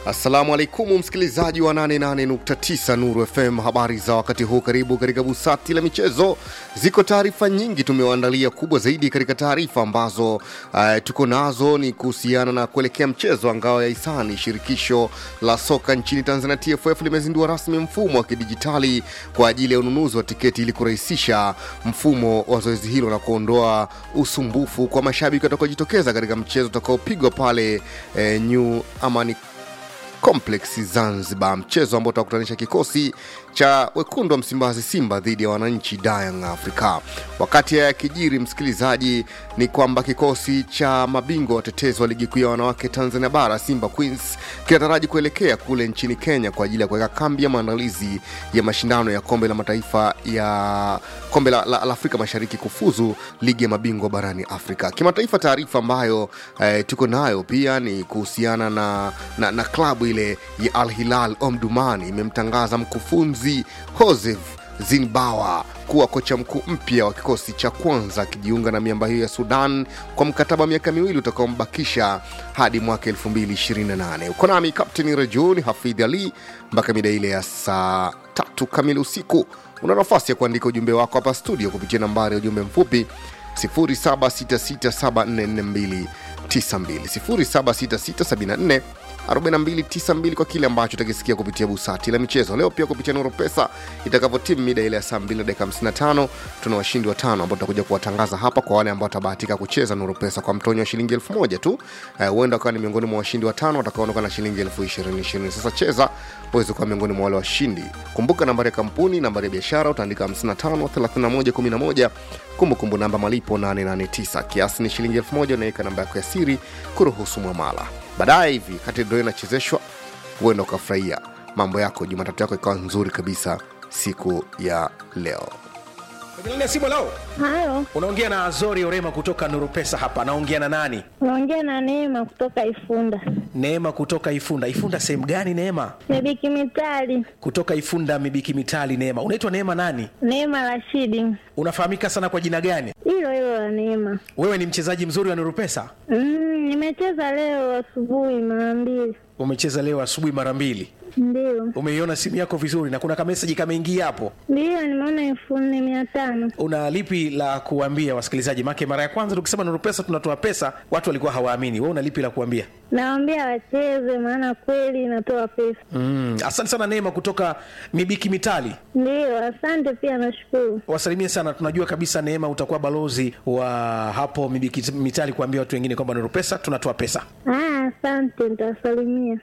Assalamu alaikum msikilizaji wa 88.9 Nuru FM, habari za wakati huu. Karibu katika busati la michezo. Ziko taarifa nyingi tumewaandalia. Kubwa zaidi katika taarifa ambazo uh, tuko nazo ni kuhusiana na kuelekea mchezo wa ngao ya hisani. Shirikisho la soka nchini Tanzania TFF limezindua rasmi mfumo wa kidijitali kwa ajili ya ununuzi wa tiketi ili kurahisisha mfumo wa zoezi hilo na kuondoa usumbufu kwa mashabiki watakaojitokeza katika mchezo utakaopigwa pale eh, New Amani Complex Zanzibar, mchezo ambao utakutanisha kikosi cha wekundu wa Msimbazi Simba dhidi ya wananchi Young Africa. Wakati haya yakijiri, msikilizaji, ni kwamba kikosi cha mabingwa watetezi wa ligi kuu ya wanawake Tanzania Bara Simba Queens kinataraji kuelekea kule nchini Kenya kwa ajili ya kuweka kambi ya maandalizi ya mashindano ya kombe la mataifa ya kombe la, la, la Afrika Mashariki kufuzu ligi ya mabingwa barani Afrika. Kimataifa, taarifa ambayo eh, tuko nayo pia ni kuhusiana na, na, na klabu ile ya Al Hilal Omdurman imemtangaza mkufunzi Joseph Zinbawa kuwa kocha mkuu mpya wa kikosi cha kwanza akijiunga na miamba hiyo ya Sudan kwa mkataba wa miaka miwili utakaombakisha hadi mwaka 2028. Uko nami Kapteni Rajun Hafidh Ali mpaka mida ile ya saa tatu kamili usiku. Una nafasi ya kuandika ujumbe wako hapa studio kupitia nambari ya ujumbe mfupi 0766744292 076674 4292 kwa kile ambacho utakisikia kupitia busati la michezo leo, pia kupitia Nuru Pesa itakavyotimu mida ile ya saa 2 na dakika 55. Tuna washindi watano ambao tutakuja kuwatangaza hapa kwa wale ambao watabahatika kucheza Nuru Pesa kwa mtonyo wa shilingi elfu moja tu. Huenda uh, ukawa ni miongoni mwa washindi watano watakaondoka na shilingi elfu ishirini ishirini. Sasa cheza uweze kuwa miongoni mwa wale washindi. Kumbuka nambari ya kampuni, nambari ya biashara utaandika 55 31 11 kumbukumbu namba malipo 889 kiasi ni shilingi elfu moja unaweka namba yako ya siri kuruhusu mwamala baadaye hivi kati ndo inachezeshwa huenda ukafurahia mambo yako jumatatu yako ikawa nzuri kabisa siku ya leo Kwenye simu lao Halo, unaongea na Azori Orema kutoka Nuru Pesa hapa. Naongea na nani? unaongea na Neema kutoka Ifunda. Neema kutoka Ifunda. Ifunda sehemu gani Neema? Mibiki Mitali, Kutoka Ifunda Mibiki Mitali. Neema, unaitwa Neema nani? Neema Rashidi, Unafahamika sana kwa jina gani? hilo hilo la Neema. Wewe ni mchezaji mzuri wa Nuru Pesa? Mm, nimecheza leo asubuhi mara mbili, Umecheza leo asubuhi mara mbili. ndio Umeiona simu yako vizuri na kuna kameseji kameingia hapo. ndio, nimeona elfu nne mia tano. Una lipi la kuambia wasikilizaji? Make mara ya kwanza tukisema Nuru Pesa tunatoa pesa, watu walikuwa hawaamini. Wewe una lipi la kuambia? Nawaambia wacheze, maana kweli inatoa pesa. Mm, asante sana Neema kutoka Mibiki Mitali. Ndio, asante pia, nashukuru. wasalimie sana. Tunajua kabisa Neema utakuwa balozi wa hapo Mibiki Mitali kuambia watu wengine kwamba Nuru Pesa tunatoa pesa. Ah, asante, nitawasalimia.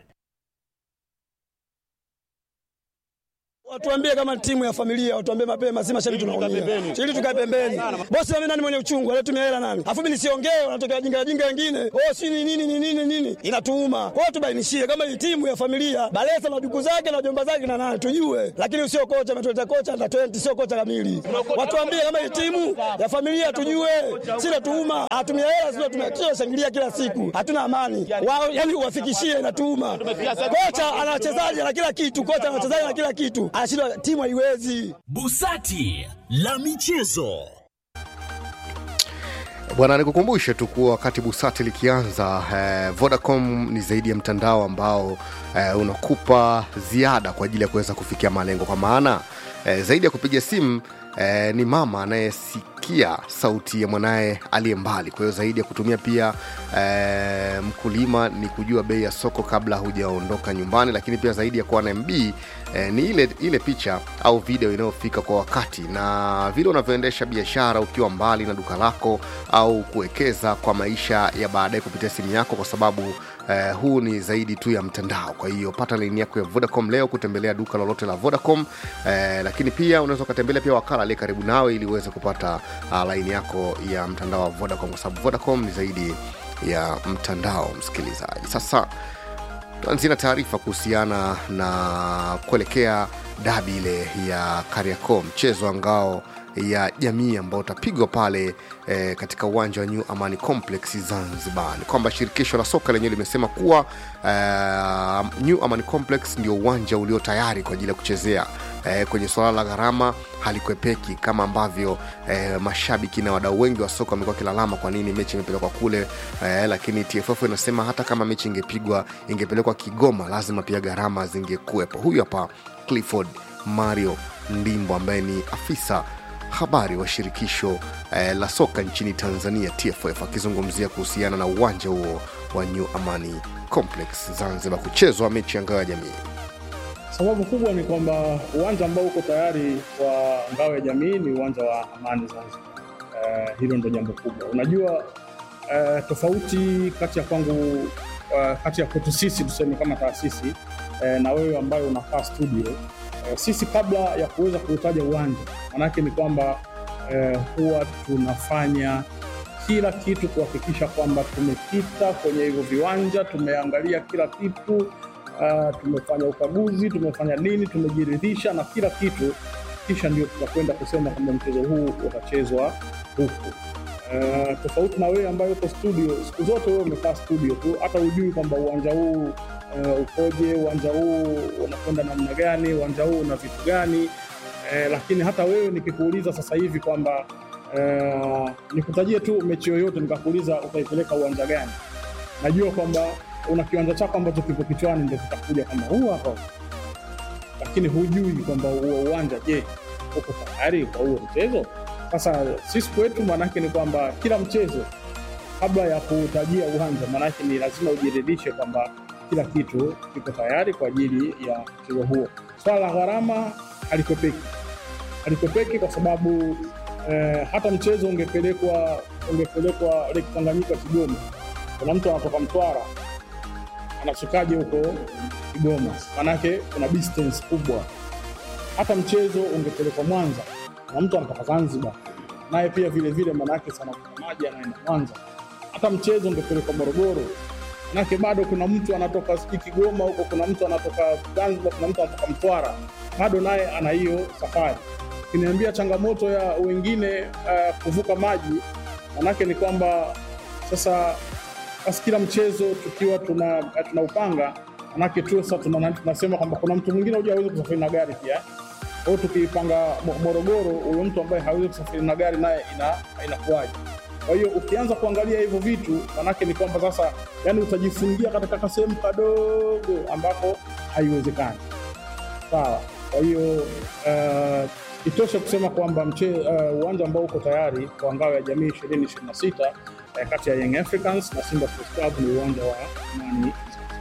Watuambie kama timu ya familia, watuambie mapema, si mashabiki tunaumia. Ili tukae pembeni. Bosi mimi nani mwenye uchungu, anatumia hela nani? Alafu mimi nisiongee, wanatokea wajinga wajinga wengine. Oh, si ni nini ni nini nini? Inatuuma. Kwa hiyo tubainishie kama hii timu ya familia, Balesa na duku zake na jomba zake na nani tujue. Lakini usio kocha ametuleta kocha na 20 sio kocha kamili. Watuambie kama hii timu ya familia tujue. Si natuuma. Hatumia hela sio tumia shangilia kila siku. Hatuna amani. Wao yani uwafikishie inatuuma. Kocha ana wachezaji na kila kitu, kocha ana wachezaji na kila kitu. Anashindwa timu haiwezi. Busati la michezo. bwana nikukumbushe tu kuwa wakati busati likianza eh, vodacom ni zaidi ya mtandao ambao eh, unakupa ziada kwa ajili ya kuweza kufikia malengo kwa maana eh, zaidi ya kupiga simu eh, ni mama anayesikia sauti ya mwanaye aliye mbali kwa hiyo zaidi ya kutumia pia eh, mkulima ni kujua bei ya soko kabla hujaondoka nyumbani lakini pia zaidi ya kuwa na mb eh, ni ile ile picha au video inayofika kwa wakati na vile unavyoendesha biashara ukiwa mbali na duka lako au kuwekeza kwa maisha ya baadaye kupitia simu yako kwa sababu eh, huu ni zaidi tu ya mtandao kwa hiyo pata laini yako ya vodacom leo kutembelea duka lolote la vodacom eh, lakini pia unaweza ukatembelea pia wakala aliye karibu nawe ili uweze kupata uh, laini yako ya mtandao wa vodacom kwa sababu vodacom ni zaidi ya mtandao msikilizaji sasa tuanzie na taarifa kuhusiana na kuelekea dabi ile ya Kariakoo, mchezo ambao ya jamii ambao utapigwa pale eh, katika uwanja wa New Amani Complex Zanzibar. Ni kwamba shirikisho la soka lenyewe limesema kuwa eh, New Amani Complex ndio uwanja ulio tayari kwa ajili ya kuchezea eh, kwenye suala la gharama halikwepeki kama ambavyo eh, mashabiki na wadau wengi wa soka wamekuwa kilalama kwa nini mechi imepelekwa kule eh, lakini TFF inasema hata kama mechi ingepigwa ingepelekwa Kigoma lazima pia gharama zingekuwepo. Huyu hapa Clifford Mario Ndimbo ambaye ni afisa habari wa shirikisho eh, la soka nchini Tanzania TFF akizungumzia kuhusiana na uwanja huo wa New Amani Complex Zanzibar kuchezwa mechi ya ngao ya jamii. Sababu kubwa ni kwamba uwanja ambao uko tayari wa ngao ya jamii ni uwanja wa Amani Zanzibar. Uh, hilo ndo jambo kubwa. Unajua uh, tofauti kati ya kwangu uh, kati ya kwetu sisi tuseme kama taasisi uh, na wewe ambayo unakaa studio uh, sisi kabla ya kuweza kuutaja uwanja, maanake ni kwamba uh, huwa tunafanya kila kitu kuhakikisha kwamba tumepita kwenye hivyo viwanja, tumeangalia kila kitu Uh, tumefanya ukaguzi, tumefanya nini, tumejiridhisha na kila kitu, kisha ndio tutakwenda kusema kwamba mchezo huu utachezwa huku. Uh, tofauti na wewe ambayo uko studio, siku zote wewe umekaa studio tu, hata hujui kwamba uwanja huu uh, ukoje, uwanja huu unakwenda namna gani, uwanja huu una vitu gani. Uh, lakini hata wewe nikikuuliza sasa hivi kwamba uh, nikutajie tu mechi yoyote, nikakuuliza utaipeleka uwanja gani, najua kwamba una kiwanja chako ambacho kipo kichwani, ndio kitakuja kama huu hapa, lakini hujui kwamba huo uwanja, je, uko tayari kwa huo mchezo? Sasa sisi kwetu, maanake ni kwamba kila mchezo kabla ya kutajia uwanja, maanake ni lazima ujiridhishe kwamba kila kitu kiko tayari kwa ajili ya mchezo huo. Swala la gharama halikwepeki, halikwepeki kwa sababu eh, hata mchezo ungepelekwa ungepelekwa Lake Tanganyika Kigoma, kuna mtu anatoka Mtwara anafikaje huko Kigoma? Manake kuna distance kubwa. Hata mchezo ungepelekwa Mwanza na mtu anatoka Zanzibar, naye pia vile vile, manake sana maji anaenda Mwanza. Hata mchezo ungepelekwa Morogoro, manake bado kuna mtu anatoka sijui Kigoma huko, kuna mtu anatoka Zanzibar, kuna mtu anatoka Mtwara, bado naye ana hiyo safari. Kiniambia changamoto ya wengine uh, kuvuka maji, manake ni kwamba sasa basi kila mchezo tukiwa tuna tunaupanga manake tu sasa tuna, tunasema kwamba kuna mtu mwingine huja hawezi kusafiri na gari pia. Kwa hiyo tukipanga Morogoro, huyo mtu ambaye hawezi kusafiri na gari naye ina, inakuwaje? Kwa hiyo ukianza kuangalia hivyo vitu, manake ni kwamba sasa, yani utajifungia katika kasehemu kadogo ambako haiwezekani. Sawa. Kwa hiyo uh, itoshe kusema kwamba uwanja uh, ambao uko tayari kwa ngao ya jamii ishirini ishirini na sita kati ya Young Africans na Simba Sports Club ni uwanja wa Amani.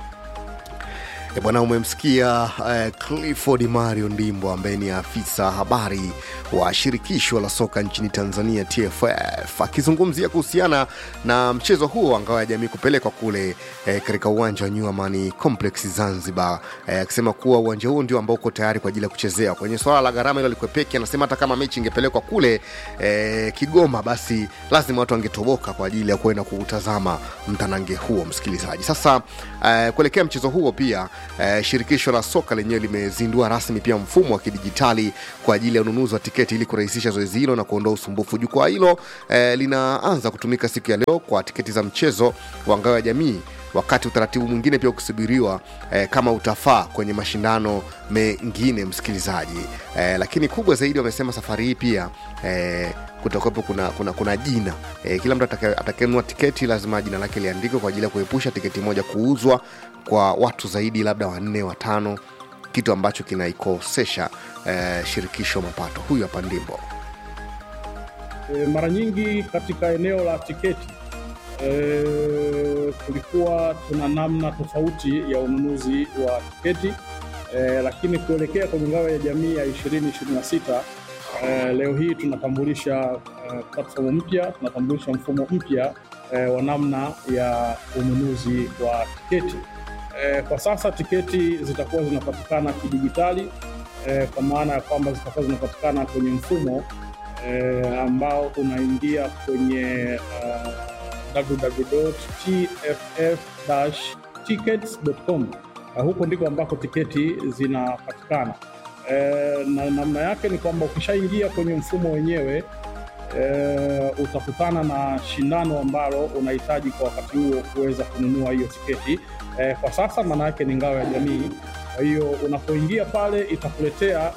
E bwana, umemsikia uh, Clifford Mario Ndimbo ambaye ni afisa habari wa shirikisho la soka nchini Tanzania TFF akizungumzia kuhusiana na mchezo huo wa ngao ya jamii kupelekwa kule eh, katika uwanja wa New Amani Complex Zanzibar, akisema eh, kuwa uwanja huo ndio ambao uko tayari kwa ajili ya kuchezea. Kwenye swala la gharama hilo likwepeki, anasema hata kama mechi ingepelekwa kule eh, Kigoma, basi lazima watu wangetoboka kwa ajili ya kuenda kuutazama mtanange huo. Msikilizaji, sasa eh, kuelekea mchezo huo pia Eh, shirikisho la soka lenyewe limezindua rasmi pia mfumo wa kidijitali kwa ajili ya ununuzi wa tiketi ili kurahisisha zoezi hilo na kuondoa usumbufu. Jukwaa hilo eh, linaanza kutumika siku ya leo kwa tiketi za mchezo wa ngao ya jamii wakati utaratibu mwingine pia ukisubiriwa eh, kama utafaa kwenye mashindano mengine msikilizaji. Eh, lakini kubwa zaidi wamesema safari hii pia eh, kutakuwepo kuna, kuna, kuna jina eh, kila mtu atakayenunua tiketi lazima jina lake liandikwe kwa ajili ya kuepusha tiketi moja kuuzwa kwa watu zaidi labda wanne watano, kitu ambacho kinaikosesha eh, shirikisho mapato. Huyu hapa Ndimbo. E, mara nyingi katika eneo la tiketi e, kulikuwa tuna namna tofauti ya ununuzi wa tiketi e, lakini kuelekea kwenye ngao ya jamii ya 2026 e, leo hii tunatambulisha e, platform mpya, tunatambulisha mfumo mpya e, wa namna ya ununuzi wa tiketi. E, kwa sasa tiketi zitakuwa zinapatikana kidijitali e, kwa maana ya kwamba zitakuwa zinapatikana kwenye mfumo e, ambao unaingia kwenye uh, www.tff-tickets.com. Uh, huko ndiko ambako tiketi zinapatikana. eh, na namna yake ni kwamba ukishaingia kwenye mfumo wenyewe eh, utakutana na shindano ambalo unahitaji kwa wakati huo kuweza kununua hiyo tiketi. Eh, kwa sasa maana yake ni ngao ya jamii. Kwa hiyo unapoingia pale itakuletea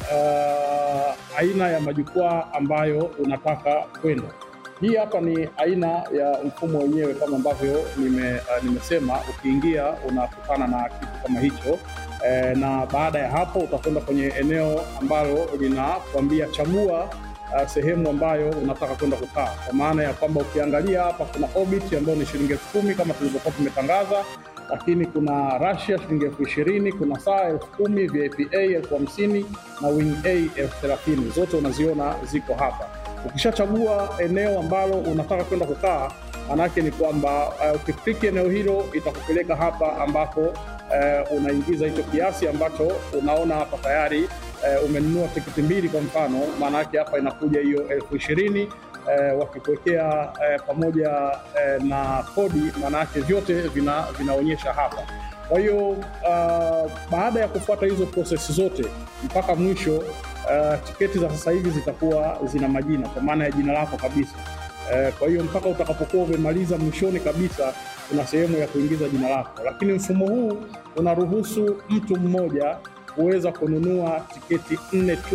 uh, aina ya majukwaa ambayo unataka kwenda. Hii hapa ni aina ya mfumo wenyewe kama ambavyo nime, uh, nimesema. Ukiingia unakutana na kitu kama hicho eh, na baada ya hapo utakwenda kwenye eneo ambalo linakwambia chagua uh, sehemu ambayo unataka kwenda kukaa, kwa maana ya kwamba ukiangalia hapa kuna Orbit ambayo ni shilingi elfu kumi kama tulivyokuwa tumetangaza, lakini kuna Russia shilingi elfu ishirini kuna saa elfu kumi VIP A elfu hamsini na Wing A elfu thelathini zote unaziona ziko hapa. Ukishachagua eneo ambalo unataka kwenda kukaa, maanake ni kwamba uh, ukikliki eneo hilo itakupeleka hapa ambapo uh, unaingiza hicho kiasi ambacho unaona hapa tayari uh, umenunua tiketi mbili kwa mfano, maanake hapa inakuja hiyo elfu ishirini uh, wakikuwekea uh, pamoja uh, na kodi, maanake vyote vina, vinaonyesha hapa. Kwa hiyo uh, baada ya kufuata hizo prosesi zote mpaka mwisho uh, tiketi za sasa hivi zitakuwa zina majina kwa maana ya jina lako kabisa. Uh, kwa hiyo mpaka utakapokuwa umemaliza mwishoni kabisa, kuna sehemu ya kuingiza jina lako, lakini mfumo huu unaruhusu mtu mmoja kuweza kununua tiketi nne tu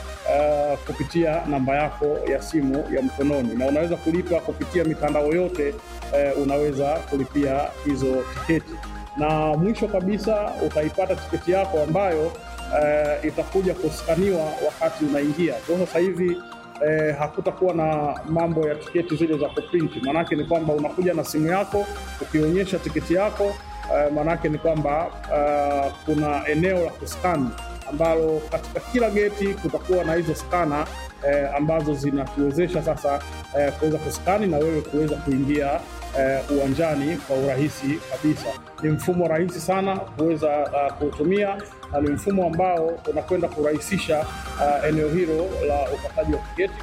uh, kupitia namba yako ya simu ya mkononi, na unaweza kulipa kupitia mitandao yote uh, unaweza kulipia hizo tiketi na mwisho kabisa utaipata tiketi yako ambayo uh, itakuja kuskaniwa wakati unaingia. Kwa sasa hivi eh, hakutakuwa na mambo ya tiketi zile za kuprinti. Maanake ni kwamba unakuja na simu yako ukionyesha tiketi yako eh, maanake ni kwamba uh, kuna eneo la kuskani ambalo katika kila geti kutakuwa na hizo skana eh, ambazo zinatuwezesha sasa eh, kuweza kuskani na wewe kuweza kuingia eh, uwanjani kwa urahisi kabisa. Ni mfumo rahisi sana kuweza uh, kuutumia na ni mfumo ambao unakwenda kurahisisha uh, eneo hilo la upataji wa tiketi.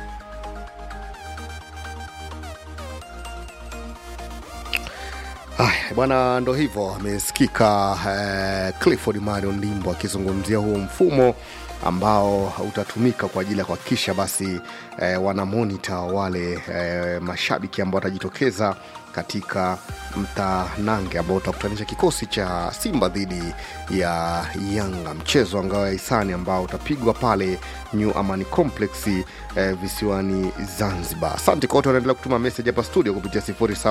Haya bwana, ndo hivyo amesikika eh, Clifford Mario Ndimbo akizungumzia huo mfumo ambao utatumika kwa ajili ya kuhakikisha basi eh, wana monita wale eh, mashabiki ambao watajitokeza katika mtanange ambao utakutanisha kikosi cha Simba dhidi ya Yanga, mchezo wa ngao ya hisani ambao utapigwa pale New Amani Complex eh, visiwani Zanzibar. Asante kwa wote wanaendelea kutuma meseji hapa studio kupitia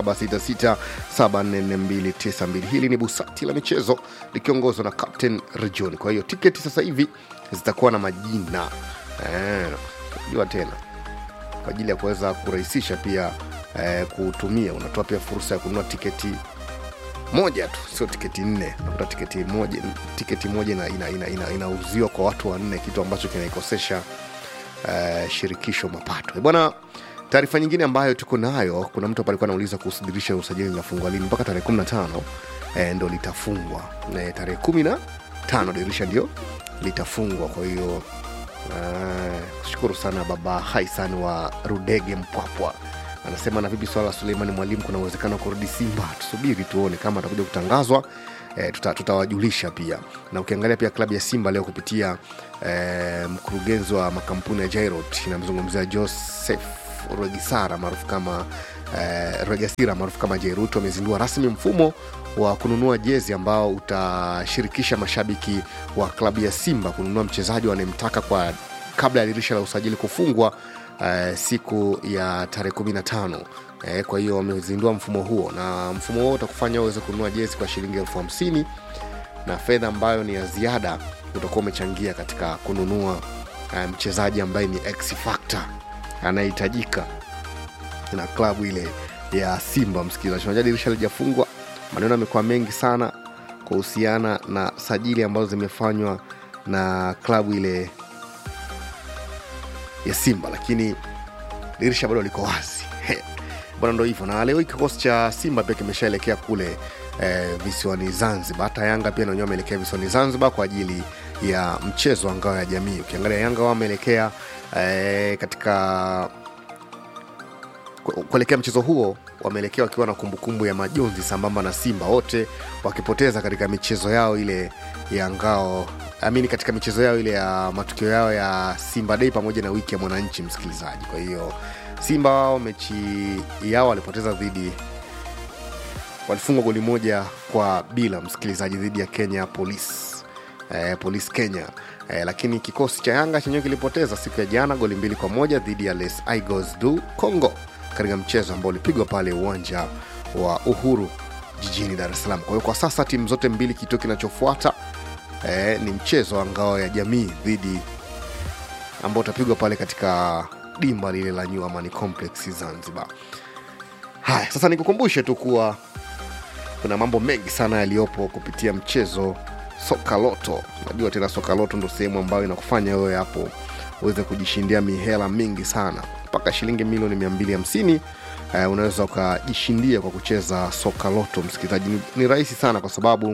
0766744292. Hili ni busati la michezo likiongozwa na Captain Region. Kwa hiyo tiketi sasa hivi zitakuwa na majina eh, jua tena kwa ajili ya kuweza kurahisisha pia eh, kutumia. Unatoa pia fursa ya kununua tiketi moja tu, sio tiketi nne. Unakuta tiketi moja, tiketi moja inauziwa ina, ina, ina, ina kwa watu wanne, kitu ambacho kinaikosesha eh, shirikisho mapato Eh, bwana. Taarifa nyingine ambayo tuko nayo, kuna mtu hapa alikuwa anauliza kuhusu dirisha la usajili linafungwa lini. Mpaka tarehe 15 eh, ndo litafungwa eh, tarehe 15 dirisha ndio litafungwa. Kwa hiyo eh, shukuru sana baba Haisan wa Rudege Mpwapwa anasema na vipi swala la Suleimani Mwalimu, kuna uwezekano wa kurudi Simba? Tusubiri tuone kama atakuja kutangazwa. E, tuta, tutawajulisha pia. Na ukiangalia pia klabu ya Simba leo kupitia e, mkurugenzi wa makampuni ya Jairot inamzungumzia Joseph Regisara maarufu kama e, Regasira maarufu kama Jairut wamezindua rasmi mfumo wa kununua jezi ambao utashirikisha mashabiki wa klabu ya Simba kununua mchezaji wanayemtaka kwa kabla ya dirisha la usajili kufungwa uh, siku ya tarehe 15 eh, kwa hiyo wamezindua mfumo huo na mfumo huo utakufanya uweze kununua jezi kwa shilingi elfu hamsini na fedha ambayo ni ya ziada utakuwa umechangia katika kununua uh, mchezaji ambaye ni X factor anayehitajika na klabu ile ya Simba. Msikilizaji, unajua dirisha lijafungwa, maneno yamekuwa mengi sana kuhusiana na sajili ambazo zimefanywa na klabu ile ya Simba, lakini dirisha bado liko wazi bwana, ndo hivyo. Na leo hii kikosi cha Simba pia kimeshaelekea kule eh, visiwani Zanzibar. Hata Yanga pia nanyewe wameelekea visiwani Zanzibar kwa ajili ya mchezo wa ngao ya jamii. Ukiangalia Yanga wao wameelekea eh, katika kuelekea mchezo huo wameelekea wakiwa na kumbukumbu ya majonzi sambamba na Simba, wote wakipoteza katika michezo yao ile ya ngao amini katika michezo yao ile ya matukio yao ya simba dei pamoja na wiki ya mwananchi msikilizaji kwa hiyo simba wao mechi yao walipoteza dhidi walifungwa goli moja kwa bila msikilizaji dhidi ya kenya police eh, police kenya eh, lakini kikosi cha yanga chenyewe kilipoteza siku ya jana goli mbili kwa moja dhidi ya les igos du congo katika mchezo ambao ulipigwa pale uwanja wa uhuru jijini dar es salaam kwa hiyo kwa sasa timu zote mbili kituo kinachofuata eh, ni mchezo wa ngao ya jamii dhidi ambao utapigwa pale katika dimba lile la new amani complex zanzibar haya sasa nikukumbushe tu kuwa kuna mambo mengi sana yaliyopo kupitia mchezo soka loto najua tena soka loto ndo sehemu ambayo inakufanya wewe hapo uweze kujishindia mihela mingi sana mpaka shilingi milioni 250 uh, unaweza ukajishindia kwa kucheza soka loto msikilizaji ni, ni rahisi sana kwa sababu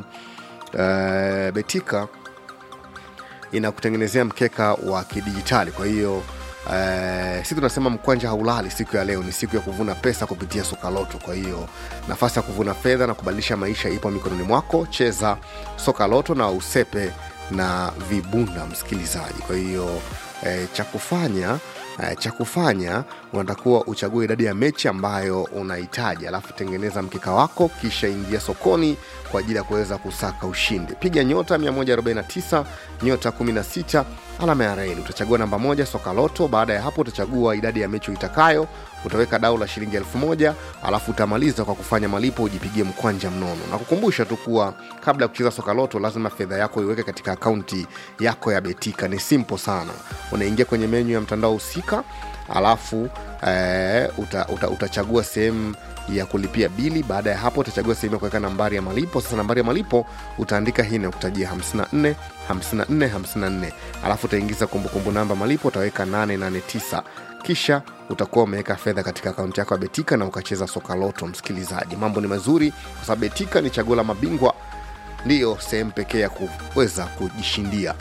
uh, betika inakutengenezea mkeka wa kidijitali kwa hiyo Uh, si tunasema mkwanja haulali siku ya leo ni siku ya kuvuna pesa kupitia sokaloto kwa hiyo nafasi ya kuvuna fedha na kubadilisha maisha ipo mikononi mwako cheza soka loto na usepe na vibunda msikilizaji kwa hiyo eh, cha kufanya eh, cha kufanya unatakuwa uchague idadi ya mechi ambayo unahitaji alafu tengeneza mkeka wako kisha ingia sokoni kwa ajili ya kuweza kusaka ushindi piga nyota 149 nyota 16 alama ya reli utachagua namba moja soka loto baada ya hapo utachagua idadi ya mechi uitakayo utaweka dau la shilingi elfu moja alafu utamaliza kwa kufanya malipo ujipigie mkwanja mnono na kukumbusha tu kuwa kabla ya kucheza soka loto lazima fedha yako iweke katika akaunti yako ya betika ni simple sana unaingia kwenye menyu ya mtandao husika alafu eh, uta, uta, utachagua sehemu ya kulipia bili baada ya hapo utachagua sehemu ya kuweka nambari ya malipo sasa nambari ya malipo utaandika hii nakutajia 54 54 54 alafu utaingiza kumbukumbu namba malipo utaweka 889 kisha utakuwa umeweka fedha katika akaunti yako ya betika na ukacheza soka loto msikilizaji mambo ni mazuri kwa sababu betika ni chaguo la mabingwa ndiyo sehemu pekee ya kuweza kujishindia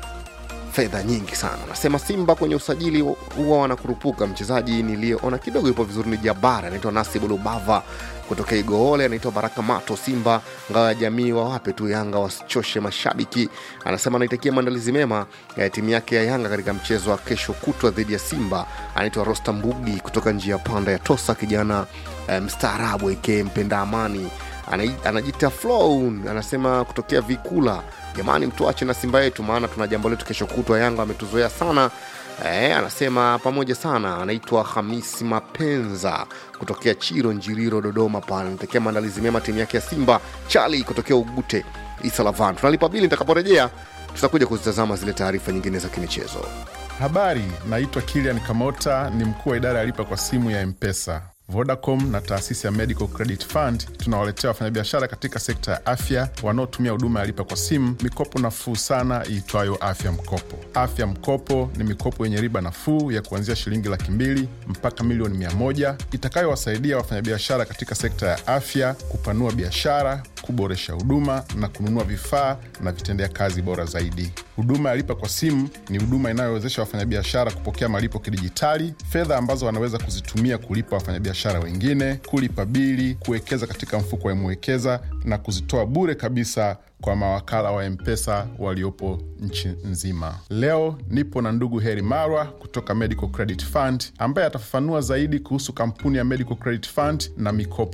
fedha nyingi sana nasema simba kwenye usajili huwa wanakurupuka mchezaji niliyeona kidogo yupo vizuri ni jabara anaitwa nasibu lubava kutokea igoole anaitwa baraka mato simba ngao ya jamii wawape tu yanga wasichoshe mashabiki anasema anaitakia maandalizi mema ya timu yake ya yanga katika mchezo wa kesho kutwa dhidi ya simba anaitwa rosta mbugi kutoka njia panda ya tosa kijana eh, mstaarabu eke mpenda amani Ana- anajita flow anasema kutokea vikula jamani mtuache na simba yetu maana tuna jambo letu kesho kutwa yanga ametuzoea sana E, anasema pamoja sana anaitwa hamisi mapenza kutokea chiro njiriro dodoma pale anatakia maandalizi mema timu yake ya simba chali kutokea ugute isalavan tunalipa bili nitakaporejea tutakuja kuzitazama zile taarifa nyingine za kimichezo Habari, naitwa Kilian Kamota, ni mkuu wa idara ya lipa kwa simu ya Mpesa. Vodacom na taasisi ya Medical Credit Fund tunawaletea wafanyabiashara katika sekta ya afya wanaotumia huduma ya lipa kwa simu mikopo nafuu sana iitwayo Afya Mkopo. Afya Mkopo ni mikopo yenye riba nafuu ya kuanzia shilingi laki mbili mpaka milioni mia moja itakayowasaidia wafanyabiashara katika sekta ya afya kupanua biashara, kuboresha huduma na kununua vifaa na vitendea kazi bora zaidi. Huduma ya lipa kwa simu ni huduma inayowezesha wafanyabiashara kupokea malipo kidijitali, fedha ambazo wanaweza kuzitumia kulipa wafanyabiashara wengine, kulipa bili, kuwekeza katika mfuko wa Mwekeza na kuzitoa bure kabisa kwa mawakala wa Mpesa waliopo nchi nzima. Leo nipo na ndugu Heri Marwa kutoka Medical Credit Fund ambaye atafafanua zaidi kuhusu kampuni ya Medical Credit Fund na mikopo